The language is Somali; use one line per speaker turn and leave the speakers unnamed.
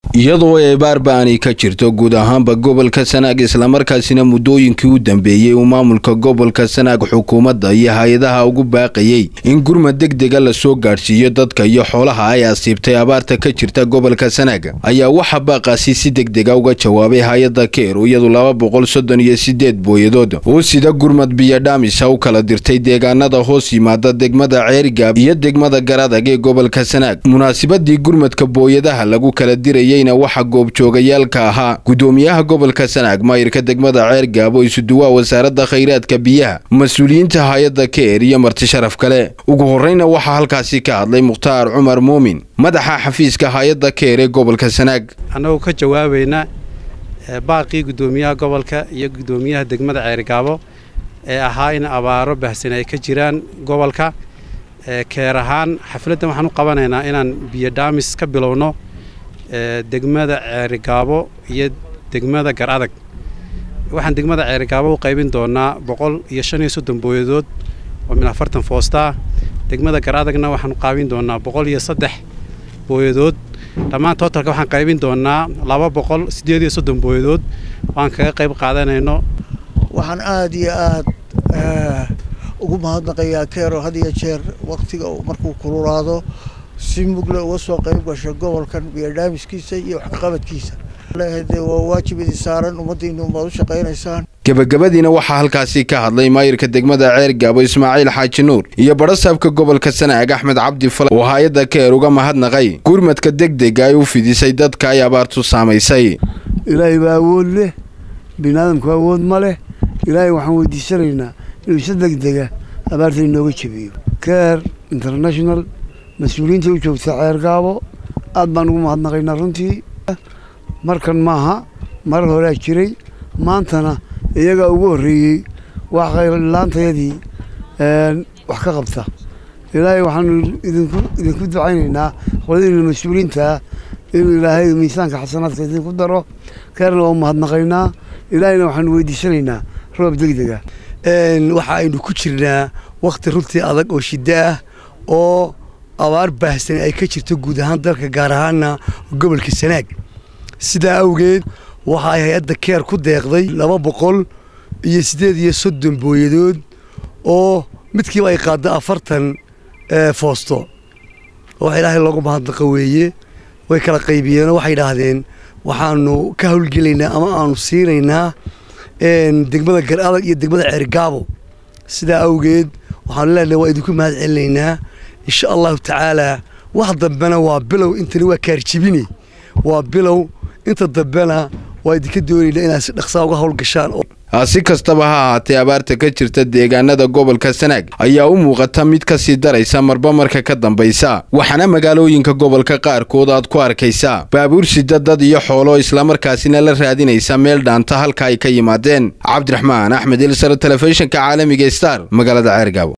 iyadoo eebaarba aanay ka jirto guud ahaanba gobolka sanaag islamarkaasina muddooyinkii u dambeeyey uu maamulka gobolka sanaag xukuumadda iyo hay-adaha ugu baaqayey in gurmad degdega lasoo gaadhsiiyo dadka iyo xoolaha ay asiibtay abaarta ka jirta gobolka sanaag ayaa waxaa baaqaasi si degdega uga jawaabay hay-adda keer iyadu laba boqol soddon iyo sideed booyadood oo sida gurmad biyodhaamisa u kala dirtay deegaanada hoos yimaada degmada ceerigaab iyo degmada garadag ee gobolka sanaag munaasibadii gurmadka booyadaha lagu kala dirayey waxaa goobjoogayaalka ahaa gudoomiyaha gobolka sanaag maayirka degmada ceergaab oo isuduwaa wasaaradda khayraadka biyaha mas-uuliyiinta hay-adda keer iyo marti sharaf kale ugu horreyna waxaa halkaasi ka hadlay mukhtaar cumar muumin madaxa xafiiska hay-adda keer ee gobolka sanaag
annagoo ka jawaabayna baaqii gudoomiyaha gobolka iyo gudoomiyaha degmada ceergaabo ee ahaa in abaaro bahsan ay ka jiraan gobolka keer ahaan xafladdan waxaan u qabanaynaa inaan biyodhaamis ka bilowno degmada ceerigaabo iyo degmada gar adag waxaan degmada ceerigaabo u qaybin doonaa boqol iyo shan iyo soddon booyadood oo min afartan foostaa degmada gar adagna waxaan qaybin doonaa boqol iyo saddex booyadood dhammaan tootalka waxaan qaybin doonaa laba boqol siddeed iyo soddon booyadood waan kaga qayb qaadanayno
waxaan aada iyo aada ugu mahadnaqayaa keero had iyo jeer wakhtiga markuu kululaado si mugle uga soo qayb gasho gobolkan biyodhaamiskiisa iyo waxqabadkiisa waa waajib idin saaran ummaddiinu baad u shaqaynaysaan
gebagabadiina waxaa halkaasi ka hadlay maayirka degmada ceergaabo ismaaciil xaaji nuur iyo badhasaabka gobolka sanaag axmed cabdi fal oo hay-adda keer uga mahadnaqay gurmadka degdega ay u fidisay dadka ay abaartu saamaysay
ilaahay baa awood leh biniaadamku awood ma leh ilaahay waxaan weydiisanaynaa inuu si degdega abaarta inooga jebiyo keer international mas-uuliyiinta u joogta ceergaabo aad baan ugu mahadnaqaynaa runtii markan maaha mar horea jiray maantana iyagaa ugu horreeyey wax khaylaantayadii wax ka qabta ilaahay waxaanu idinku idinku ducaynaynaa qoladiina mas-uuliyiintaa inuu ilaahay miisaanka xasanaadka idinku daro keerna waa u mahadnaqaynaa ilaahayna waxaanu weydiisanaynaa roob degdega
waxa aynu ku jirnaa wakhti runtii adag oo shiddo ah oo abaar baahsan ay ka jirto guud ahaan dalka gaar ahaana gobolka sanaag sidaa awgeed waxa ay hay-adda keer ku deeqday laba boqol iyo siddeed iyo soddon booyadood oo midkiiba ay qaaddo afartan foosto wax ilaahay loogu mahadnaqa weeye way kala qaybiyeenoo waxay idhaahdeen waxaanu ka howlgelaynaa ama aanu siinaynaa degmada gar adag iyo degmada ceergaabo sidaa awgeed waxaanu leenahay waa idinku mahad celinaynaa insha allahu tacaalaa wax dambena waa bilow intani waa kaarjibine waa bilow inta dambena waa idinka doonaynaa inaad si dhaqsaa uga howlgashaan
si kastaba ha ahaatee abaarta ka jirta deegaanada gobolka sanaag ayaa u muuqata mid ka sii daraysa marba marka ka dambaysa waxaana magaalooyinka gobolka qaarkood aad ku arkaysaa baabuur sida dad iyo xoolo islamarkaasina la raadinaysa meel dhaanta halka ay ka yimaadeen cabdiraxmaan axmed ilsar telefishinka caalamiga star magaalada ceergaabo